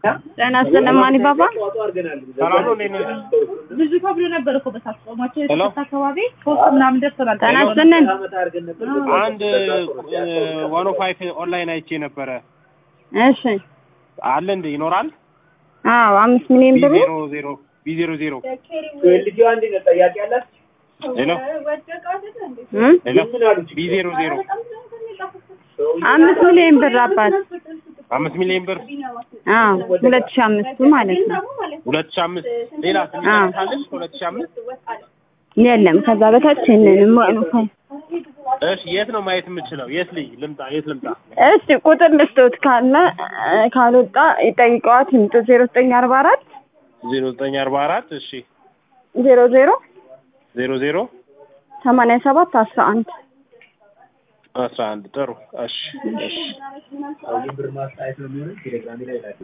ጤና ይስጥልን ማኒ ባባ። ሰላም ነው። እንዴት ነህ? ብዙ ተብሎ ነበር እኮ በታች ጾማቸው ሄሎ። የስት አካባቢ ሶስት ምናምን ደርሰናል። ጤና ይስጥልን። አንድ ዋን ኦ ፋይቭ ኦንላይን አይቼ ነበረ። እሺ። አለ እንደ ይኖራል አዎ አምስት ሚሊዮን ብሩ ቢዜሮ ዜሮ ቢዜሮ ዜሮ ሄሎ እም? ሄሎ ቢዜሮ ዜሮ አምስት ሚሊዮን ብር አባት። አምስት ሚሊዮን ብር አዎ ሁለት ሺህ አምስቱ ማለት ነው። ሁለት ሺህ አምስት ሌላ አዎ። ትንሽ ሁለት ሺህ አምስት የለም ከዛ በታች የለንም። ዋኑ ፋይ እሺ የት ነው ማየት የምችለው? የት ልይ ልምጣ? የት ልምጣ? እስቲ ቁጥር ልስቶት ካለ እ፣ ካልወጣ ይጠይቀዋት ይምጡ። ዜሮ ዘጠኝ አርባ አራት ዜሮ ዘጠኝ አርባ አራት እሺ ዜሮ ዜሮ ዜሮ ዜሮ ሰማንያ ሰባት አስራ አንድ አስራ አንድ ጥሩ እሺ እሺ